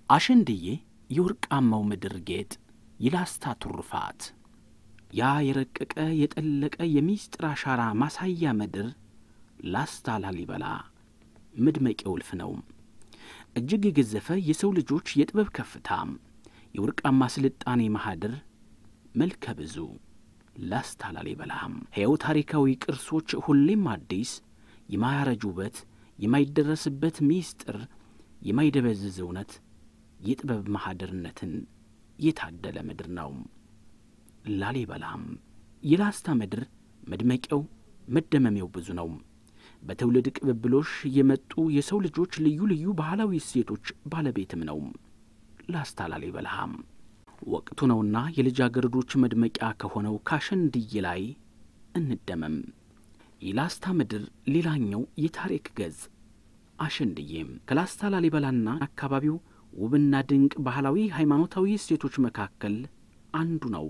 አሸንድዬ የወርቃማው ምድር ጌጥ የላስታ ትሩፋት ያ የረቀቀ የጠለቀ የሚስጥር አሻራ ማሳያ ምድር ላስታ ላሊበላ መድመቂያ ውልፍ ነው። እጅግ የገዘፈ የሰው ልጆች የጥበብ ከፍታ፣ የወርቃማ ስልጣኔ ማህደር መልከ ብዙ ላስታ ላሊበላ ሕያው ታሪካዊ ቅርሶች ሁሌም አዲስ የማያረጅ ውበት የማይደረስበት ሚስጥር የማይደበዝዝ እውነት የጥበብ ማህደርነትን የታደለ ምድር ነው። ላሊበላም የላስታ ምድር መድመቂያው መደመሚያው ብዙ ነው። በትውልድ ቅብብሎሽ የመጡ የሰው ልጆች ልዩ ልዩ ባህላዊ እሴቶች ባለቤትም ነው። ላስታ ላሊበላም ወቅቱ ነውና የልጃገረዶች መድመቂያ ከሆነው ካሸንድዬ ላይ እንደመም። የላስታ ምድር ሌላኛው የታሪክ ገጽ አሸንድዬም ከላስታ ላሊበላና አካባቢው ውብና ድንቅ ባህላዊ ሃይማኖታዊ እሴቶች መካከል አንዱ ነው።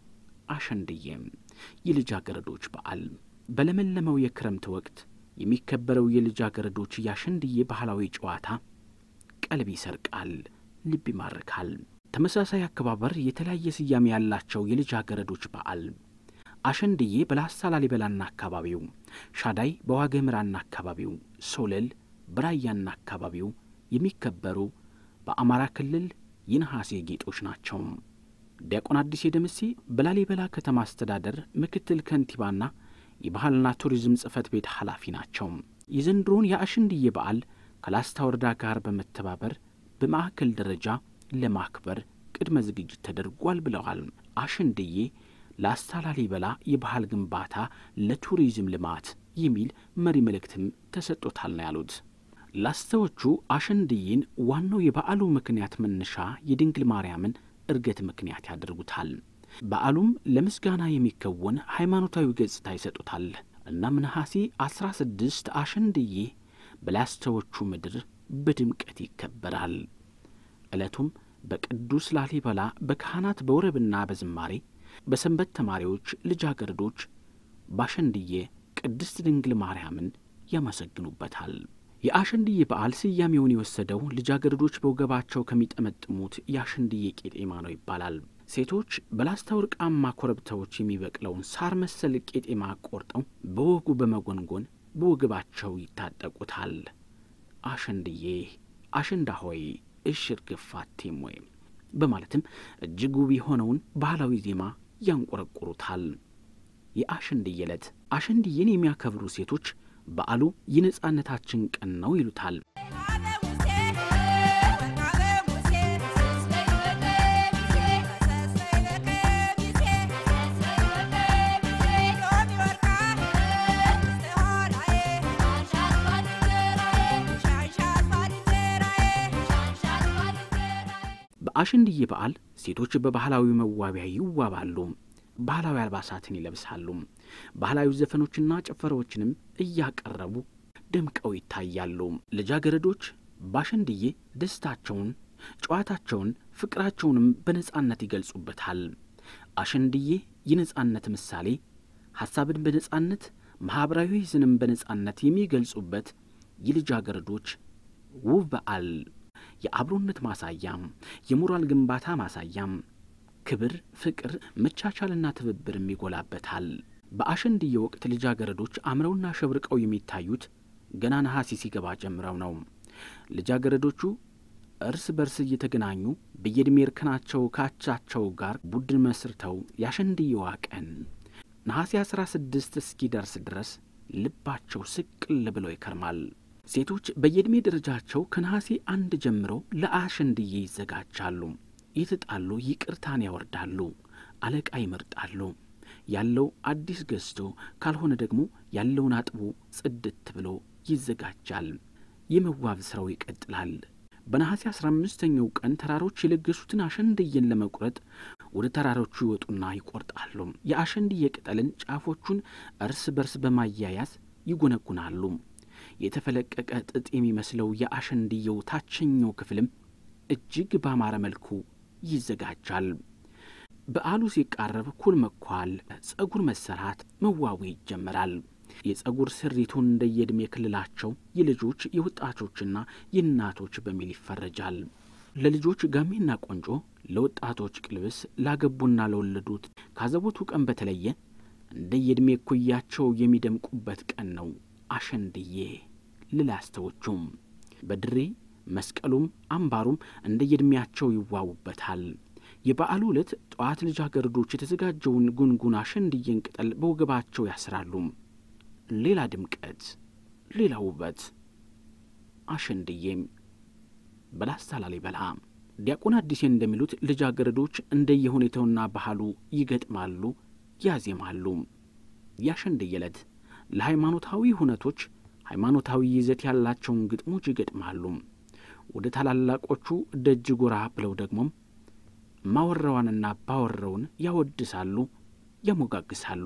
አሸንድዬም የልጃገረዶች በዓል በለመለመው የክረምት ወቅት የሚከበረው የልጃገረዶች የአሸንድዬ ባህላዊ ጨዋታ ቀልብ ይሰርቃል፣ ልብ ይማርካል። ተመሳሳይ አከባበር የተለያየ ስያሜ ያላቸው የልጃገረዶች በዓል አሸንድዬ በላስታ ላሊበላና አካባቢው፣ ሻዳይ በዋግኽምራና አካባቢው፣ ሶለል በራያና አካባቢው የሚከበሩ በአማራ ክልል የነሐሴ ጌጦች ናቸው። ዲያቆን አዲስ ደምሴ በላሊበላ ከተማ አስተዳደር ምክትል ከንቲባና የባህልና ቱሪዝም ጽሕፈት ቤት ኃላፊ ናቸው። የዘንድሮውን የአሸንድዬ በዓል ከላስታ ወረዳ ጋር በመተባበር በማዕከል ደረጃ ለማክበር ቅድመ ዝግጅት ተደርጓል ብለዋል። አሸንድዬ ላስታ ላሊበላ የባህል ግንባታ ለቱሪዝም ልማት የሚል መሪ መልእክትም ተሰጥቶታል ነው ያሉት። ላስታዎቹ አሸንድዬን ዋናው የበዓሉ ምክንያት መነሻ የድንግል ማርያምን እርገት ምክንያት ያደርጉታል። በዓሉም ለምስጋና የሚከወን ሃይማኖታዊ ገጽታ ይሰጡታል። እናም ነሐሴ አስራ ስድስት አሸንድዬ በላስታዎቹ ምድር በድምቀት ይከበራል። ዕለቱም በቅዱስ ላሊበላ በካህናት በወረብና በዝማሬ በሰንበት ተማሪዎች ልጃገረዶች በአሸንድዬ ቅድስት ድንግል ማርያምን ያመሰግኑበታል። የአሸንድዬ በዓል ስያሜውን የወሰደው ልጃገረዶች በወገባቸው ከሚጠመጥሙት የአሸንድዬ ቄጤማ ነው ይባላል። ሴቶች በላስታ ወርቃማ ኮረብታዎች የሚበቅለውን ሳር መሰል ቄጤማ ቆርጠው በወጉ በመጎንጎን በወገባቸው ይታጠቁታል። አሸንድዬ አሸንዳ ሆይ እሽር ግፋቴም ወይም በማለትም እጅግ ውብ የሆነውን ባህላዊ ዜማ ያንቆረቁሩታል። የአሸንድዬ ዕለት አሸንድዬን የሚያከብሩ ሴቶች በዓሉ የነጻነታችን ቀን ነው ይሉታል። በአሸንድዬ በዓል ሴቶች በባህላዊ መዋቢያ ይዋባሉ። ባህላዊ አልባሳትን ይለብሳሉ። ባህላዊ ዘፈኖችና ጭፈራዎችንም እያቀረቡ ደምቀው ይታያሉ። ልጃገረዶች በአሸንድዬ ደስታቸውን፣ ጨዋታቸውን፣ ፍቅራቸውንም በነጻነት ይገልጹበታል። አሸንድዬ የነጻነት ምሳሌ፣ ሐሳብን በነጻነት ማኅበራዊ ሕዝንም በነጻነት የሚገልጹበት የልጃገረዶች ውብ በዓል የአብሮነት ማሳያም፣ የሞራል ግንባታ ማሳያም፣ ክብር፣ ፍቅር፣ መቻቻልና ትብብርም ይጎላበታል። በአሸንድዬ ወቅት ልጃገረዶች አምረውና ሸብርቀው የሚታዩት ገና ነሐሴ ሲገባ ጀምረው ነው። ልጃገረዶቹ እርስ በርስ እየተገናኙ በየዕድሜ እርከናቸው ካቻቸው ጋር ቡድን መስርተው የአሸንድዬዋ ቀን ነሐሴ አስራ ስድስት እስኪደርስ ድረስ ልባቸው ስቅል ብሎ ይከርማል። ሴቶች በየዕድሜ ደረጃቸው ከነሐሴ አንድ ጀምረው ለአሸንድዬ ይዘጋጃሉ። የተጣሉ ይቅርታን ያወርዳሉ፣ አለቃ ይመርጣሉ። ያለው አዲስ ገዝቶ ካልሆነ ደግሞ ያለውን አጥቦ ጽድት ብሎ ይዘጋጃል። የመዋብ ሥራው ይቀጥላል። በነሐሴ አስራ አምስተኛው ቀን ተራሮች የለገሱትን አሸንድዬን ለመቁረጥ ወደ ተራሮቹ ይወጡና ይቆርጣሉ። የአሸንድዬ ቅጠልን ጫፎቹን እርስ በርስ በማያያዝ ይጎነጉናሉ። የተፈለቀቀ ጥጥ የሚመስለው የአሸንድዬው ታችኛው ክፍልም እጅግ ባማረ መልኩ ይዘጋጃል። በዓሉ ሲቃረብ ኩል መኳል፣ ጸጉር መሰራት፣ መዋቡ ይጀመራል። የጸጉር ስሪቱን እንደየዕድሜ ክልላቸው የልጆች የወጣቶችና የእናቶች በሚል ይፈረጃል። ለልጆች ጋሜና ቆንጮ፣ ለወጣቶች ቅልብስ፣ ላገቡና ለወለዱት ካዘቦቱ ቀን በተለየ እንደ የዕድሜ እኩያቸው የሚደምቁበት ቀን ነው አሸንድዬ ልላስተዎቹም በድሬ መስቀሉም አምባሩም እንደ የዕድሜያቸው ይዋቡበታል። የበዓሉ ዕለት ጠዋት ልጃገረዶች የተዘጋጀውን ጉንጉን አሸንድዬን ቅጠል በወገባቸው ያስራሉ። ሌላ ድምቀት፣ ሌላ ውበት። አሸንድዬም በላስታ ላሊበላ ዲያቆን አዲሴ እንደሚሉት ልጃገረዶች እንደየሁኔታውና ባህሉ ይገጥማሉ፣ ያዜማሉ። የአሸንድዬ ዕለት ለሃይማኖታዊ ሁነቶች ሃይማኖታዊ ይዘት ያላቸውን ግጥሞች ይገጥማሉ። ወደ ታላላቆቹ ደጅ ጎራ ብለው ደግሞም ማወራዋንና ባወራውን ያወድሳሉ፣ ያሞጋግሳሉ።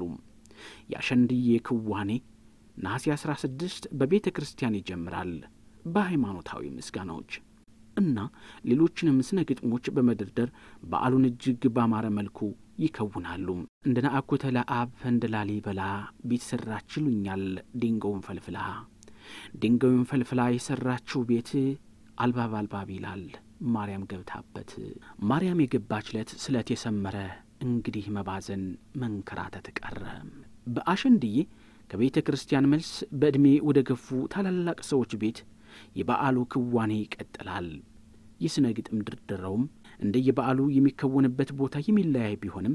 የአሸንድዬ ክዋኔ ነሐሴ አስራ ስድስት በቤተ ክርስቲያን ይጀምራል በሃይማኖታዊ ምስጋናዎች እና ሌሎችንም ስነ ግጥሞች በመደርደር በዓሉን እጅግ ባማረ መልኩ ይከውናሉ። እንደ ናአኩተ ለአብ እንደ ላሊበላ ቤት ሠራች ይሉኛል ድንጋዩን ፈልፍላ ድንጋዩን ፈልፍላ የሠራችው ቤት አልባብ አልባብ ይላል ማርያም ገብታበት ማርያም የገባች ለት ስለት የሰመረ እንግዲህ መባዘን መንከራተት ቀረ። በአሸንድዬ ከቤተ ክርስቲያን መልስ በዕድሜ ወደ ገፉ ታላላቅ ሰዎች ቤት የበዓሉ ክዋኔ ይቀጥላል። የሥነ ግጥም ድርደራውም እንደ የበዓሉ የሚከወንበት ቦታ የሚለያይ ቢሆንም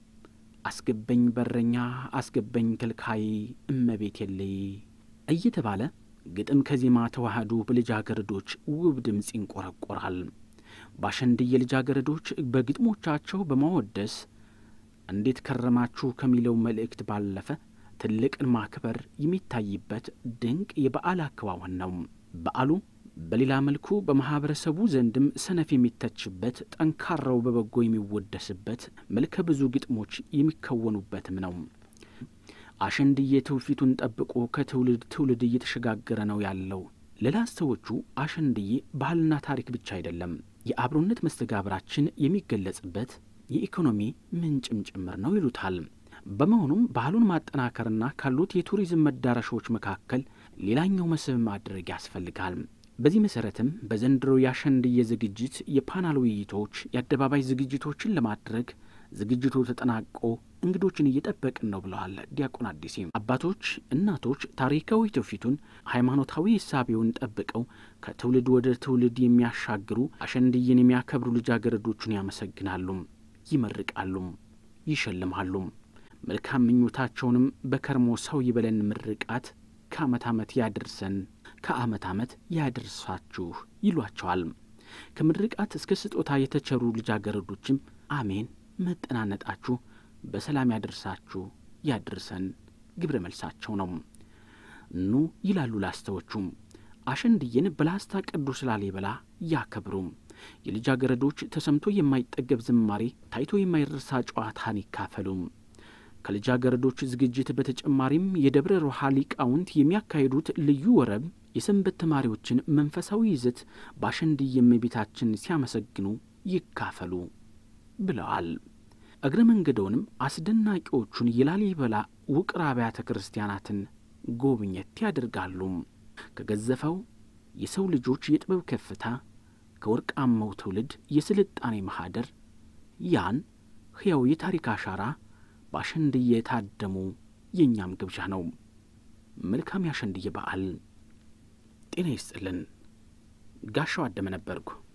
አስገበኝ በረኛ፣ አስገበኝ ከልካይ፣ እመቤት የለይ እየተባለ ግጥም ከዜማ ተዋህዶ በልጃገረዶች ውብ ድምፅ ይንቆረቆራል። በአሸንድዬ ልጃገረዶች በግጥሞቻቸው በማወደስ እንዴት ከረማችሁ ከሚለው መልእክት ባለፈ ትልቅን ማክበር የሚታይበት ድንቅ የበዓል አከዋወን ነው። በዓሉ በሌላ መልኩ በማኅበረሰቡ ዘንድም ሰነፍ የሚተችበት፣ ጠንካራው በበጎ የሚወደስበት፣ መልከ ብዙ ግጥሞች የሚከወኑበትም ነው። አሸንድዬ ትውፊቱን ጠብቆ ከትውልድ ትውልድ እየተሸጋገረ ነው ያለው። ለላስተዎቹ አሸንድዬ ባህልና ታሪክ ብቻ አይደለም፣ የአብሮነት መስተጋብራችን የሚገለጽበት የኢኮኖሚ ምንጭም ጭምር ነው ይሉታል። በመሆኑም ባህሉን ማጠናከርና ካሉት የቱሪዝም መዳረሻዎች መካከል ሌላኛው መስህብ ማድረግ ያስፈልጋል። በዚህ መሰረትም በዘንድሮ የአሸንድዬ ዝግጅት የፓናል ውይይቶች፣ የአደባባይ ዝግጅቶችን ለማድረግ ዝግጅቱ ተጠናቆ እንግዶችን እየጠበቅን ነው ብለዋል ዲያቆን አዲሴ። አባቶች፣ እናቶች ታሪካዊ ትውፊቱን ሃይማኖታዊ እሳቤውን ጠብቀው ከትውልድ ወደ ትውልድ የሚያሻግሩ አሸንድዬን የሚያከብሩ ልጃገረዶቹን ያመሰግናሉ፣ ይመርቃሉ፣ ይሸልማሉ። መልካም ምኞታቸውንም በከርሞ ሰው ይበለን ምርቃት ከዓመት ዓመት ያድርሰን ከዓመት ዓመት ያድርሳችሁ ይሏቸዋል። ከምርቃት እስከ ስጦታ የተቸሩ ልጃገረዶችም አሜን መጠናነጣችሁ በሰላም ያደርሳችሁ ያድርሰን ግብረ መልሳቸው ነው። ኑ ይላሉ ላስተዎቹም አሸንድዬን በላስታ ቅዱስ ላሊበላ ያከብሩ። የልጃገረዶች ተሰምቶ የማይጠገብ ዝማሬ፣ ታይቶ የማይረሳ ጨዋታን ይካፈሉ። ከልጃገረዶች ዝግጅት በተጨማሪም የደብረ ሮሃ ሊቃውንት የሚያካሂዱት ልዩ ወረብ የሰንበት ተማሪዎችን መንፈሳዊ ይዘት በአሸንድዬ እመቤታችን ሲያመሰግኑ ይካፈሉ ብለዋል። እግረ መንገደውንም አስደናቂዎቹን የላሊበላ ውቅር አብያተ ክርስቲያናትን ጎብኘት ያደርጋሉ። ከገዘፈው የሰው ልጆች የጥበብ ከፍታ ከወርቃማው ትውልድ የስልጣኔ ማኅደር ያን ሕያው የታሪክ አሻራ በአሸንድዬ የታደሙ የእኛም ግብዣ ነው። መልካም የአሸንድዬ በዓል። ጤና ይስጥልን። ጋሻው አደመ ነበርኩ።